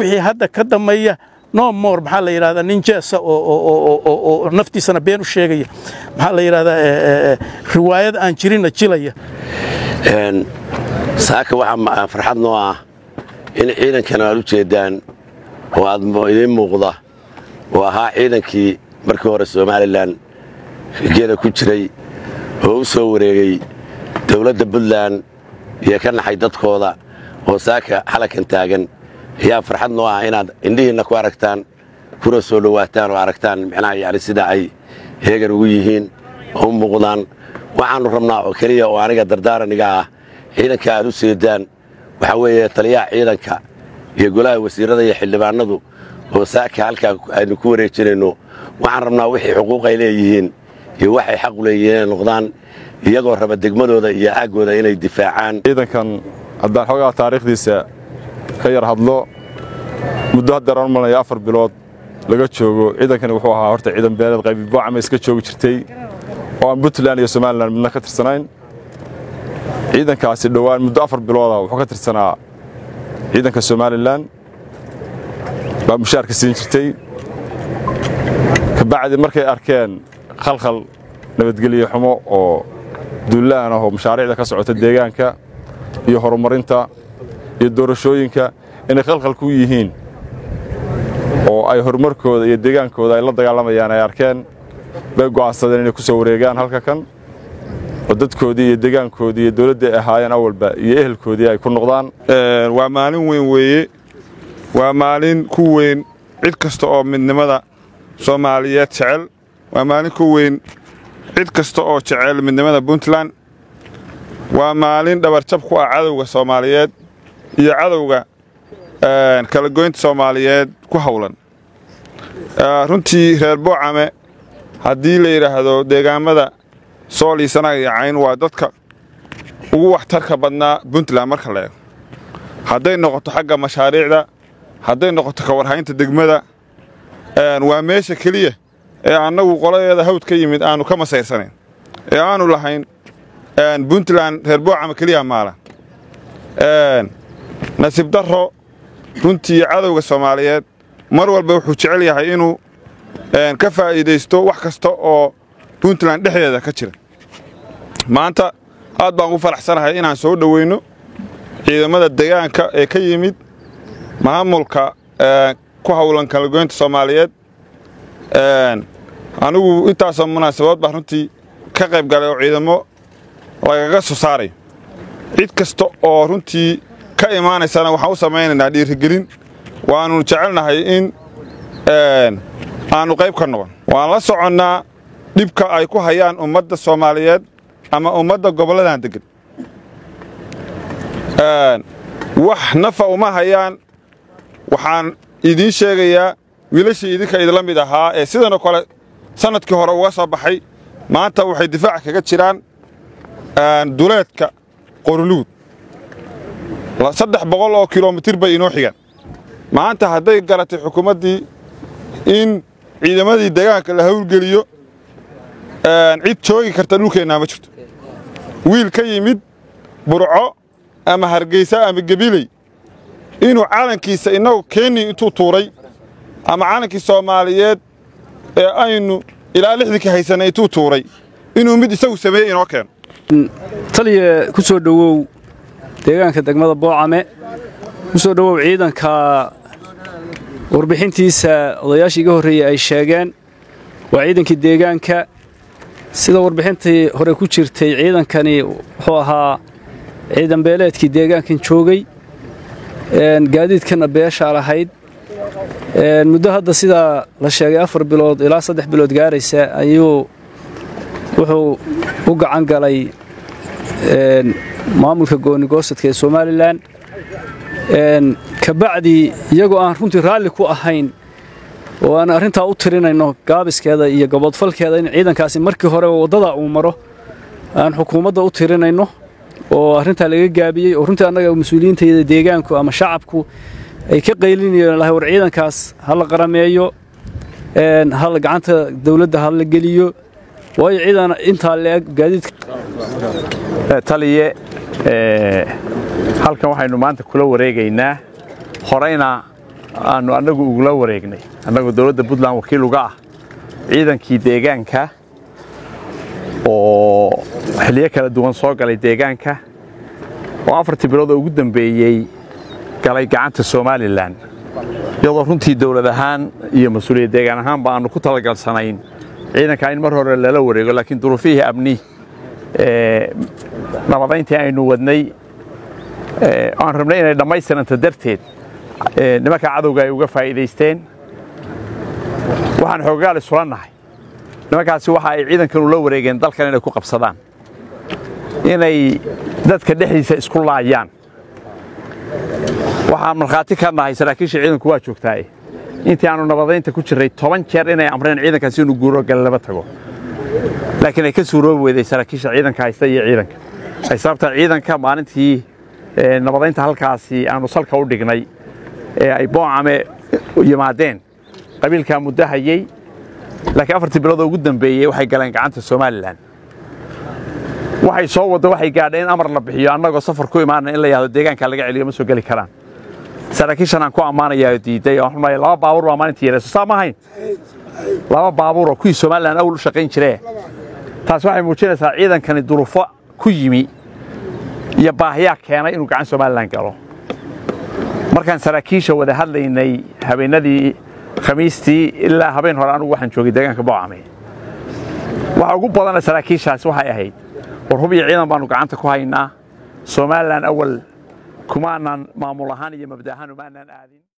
wixii hadda ka dambeeya no more maxaa la yidhahdaa nin jeesa oo naftiisana been u sheegaya maxaa la yidhahdaa riwaayad aan jirinna jilaya saaka waxaa farxad noo ah in ciidankan aad u jeedaan oo aad idiin muuqda oo ahaa ciidankii markii hore somalilan geeda ku jiray oo u soo wareegay dowladda puntland iyo ka naxay dadkooda oo saaka xalakan taagan ayaa farxad noo ah inaad indhihiinna ku aragtaan kuna soo dhowaataan oo aragtaan micnaha yani sida ay heegan ugu yihiin oo u muuqdaan waxaannu rabnaa oo keliya oo aniga dardaaraniga ah ciidanka aad u seedaan waxaa weeye taliyaha ciidanka iyo golaha wasiirrada iyo xildhibaanadu oo saaka halkaa aynu ku wareejinayno waxaan rabnaa wixii xuquuq ay leeyihiin iyo waxay xaq u leeyihiin inay noqdaan iyagoo raba degmadooda iyo aaggooda inay difaacaan ciidankan haddaan xoogaa taariikhdiisa ka yar hadlo muddo haddeer aan malnaya afar bilood laga joogo ciidankani wuxuu ahaa horta ciidan beeleed qaybi boocama iska joogi jirtay oo aan puntland iyo somalilan midna ka tirsanayn ciidankaasi dhowaan muddo afar bilooda wuxuu ka tirsanaa ciidanka somalilan baa mushaarka siin jirtay kabacdi markay arkeen khalkhal nabadgelye xumo oo duulaan ah oo mashaariicda ka socota deegaanka iyo horumarinta iyo doorashooyinka inay khalkhal ku yihiin oo ay horumarkooda iyo deegaankooda ay la dagaalamayaan ay arkeen bay go'aansadeen inay ku soo wareegaan halka kan oo dadkoodii iyo deegaankoodii iyo dawladdii ay ahaayeen awalba iyo ehelkoodii ay ku noqdaan waa maalin weyn weeye waa maalin ku weyn cid kasta oo midnimada soomaaliyeed jecel waa maalin ku weyn cid kasta oo jecel midnimada puntland waa maalin dhabarjab ku ah cadowga soomaaliyeed iyo cadowga kala goynta soomaaliyeed ku hawlan runtii reer boocame haddii la yidhaahdo deegaammada sool iyo sanaag iyo cayn waa dadka ugu waxtarka badnaa puntland marka la eego hadday noqoto xagga mashaariicda hadday noqoto ka warhaynta degmada waa meesha keliya ee annagu qoladeeda hawd ka yimid aannu ka masayrsanayn ee aannu lahayn puntland reer boocama keliya maala nasiib darro runtii cadowga soomaaliyeed mar walba wuxuu jecel yahay inuu ka faa'iidaysto wax kasta oo puntland dhexdeeda ka jira maanta aad baan ugu faraxsanahay inaan soo dhoweyno ciidamada degaanka ee ka yimid maamulka ku hawlan kalagoynta soomaaliyeed anigu intaasoo munaasabood baa runtii ka qayb galay oo ciidamo lagaga soo saaray cid kasta oo runtii ka imaanaysana waxaan u samaynaynaa dhiirigelin waannu jecelnahay in aannu qayb ka noqon waan la soconnaa dhibka ay ku hayaan ummadda soomaaliyeed ama ummadda gobolladan deggan wax nafa uma hayaan waxaan idiin sheegayaa wiilashii idinka idinla mid ahaa ee sidanoo kale sannadkii hore uga soo baxay maanta waxay difaac kaga jiraan duleedka qoruluud saddex boqol oo kilomitir bay inoo xigaan maanta hadday garatay xukuumaddii in ciidamadii degaanka la hawlgeliyo cid joogi karta dhulkeennaa ma jirto wiil ka yimid burco ama hargeysa ama gebiley inuu calankiisa innagu kenya intuu tuuray ama calankii soomaaliyeed ee aynu ilaa lixdinka haysanay intuu tuuray inuu mid isagu sameeyey inoo keeno taliya ku soo dhowow deegaanka degmada boocame ku soo dhowow ciidanka warbixintiisa odayaashii iga horreeyey ay sheegeen waa ciidankii deegaanka sida warbixintii hore ku jirtay ciidankani wuxuu ahaa ciidan beeleedkii deegaankan joogay gaadiidkana beeshaa lahayd muddo hadda sidaa la sheegay afar bilood ilaa saddex bilood gaaraysa ayuu wuxuu u gacan galay maamulka goonigoosadka ee somalilan kabacdi iyagoo aan runtii raalli ku ahayn oo aan arrintaa u tirinayno gaabiskeeda iyo gobodfalkeeda in ciidankaasi markii hore waddada uu maro aan xukuumadda u tirinayno oo arrintaa laga gaabiyey oo runtii annaga mas-uuliyiintayda deegaanku ama shacabku ay ka qaylinayeen lahay war ciidankaas ha la qarameeyo hala gacanta dawladda ha la geliyo waayo ciidan intaa leeg gaadiidka taliye halkan waxaynu maanta kula wareegaynaa horeyna aanu annagu ugula wareegnay annagoo dowladda puntland wakiil uga ah ciidankii deegaanka oo xilliyo kala duwan soo galay deegaanka oo afartii bilood oo ugu dambeeyey galay gacanta somalilan iyadoo runtii dowlad ahaan iyo mas-uuliyad deegaan ahaanba aanu ku talagalsanayn ciidanka in mar hore lala wareego laakiin duruufihii amni nabadayntii aynu wadnay aan rabnay inay dhammaystiranta darteed nimanka cadowga ay uga faa'iidaysteen waxaan xoogaal isula nahay nimankaasi waxa ay ciidankan ula wareegeen dalkan inay ku qabsadaan inay dadka dhexdiisa isku laayaan waxaan markhaati ka nahay saraakiisha ciidanku waa joogtaaye intii aanu nabadaynta ku jirray toban jeer inay amreen ciidankaasi inuu guuro galaba tago laakiin ay ka suuroobi weyday saraakiisha ciidanka haysta iyo ciidanka ay sababtaa ciidanka maalintii nabadaynta halkaasi aanu salka u dhignay ee ay boocame yimaadeen qabiilkaa muddo hayey laakiin afartii biloodoo ugu dambeeyey waxay galeen gacanta somalilan waxay soo waddo waxay gaadheen in amar la bixiyo annagoo safar ku imaana in la yahdo deegaanka laga celiyo ma soo geli karaan saraakiishan aan ku ammaanayaa diiday oo xumay laba baabuur baa maalintii yeelayso saa ma ahayn laba baabuur oo kuwii somalilan awal u shaqayn jiree taas waxay muujinaysaa ciidankani duruufo ku yimi iyo baahiyaa keenay inuu gacan somalilan galo markaan saraakiisha wada hadlaynay habeenadii khamiistii ilaa habeen hore anugu waxaan joogay deegaanka boocame waxa ugu badana saraakiishaas waxay ahayd war hub iyo ciidan baanu gacanta ku haynaa somalilan awal kumaanan maamul ahaan iyo mabda ahaan umaanaan aadin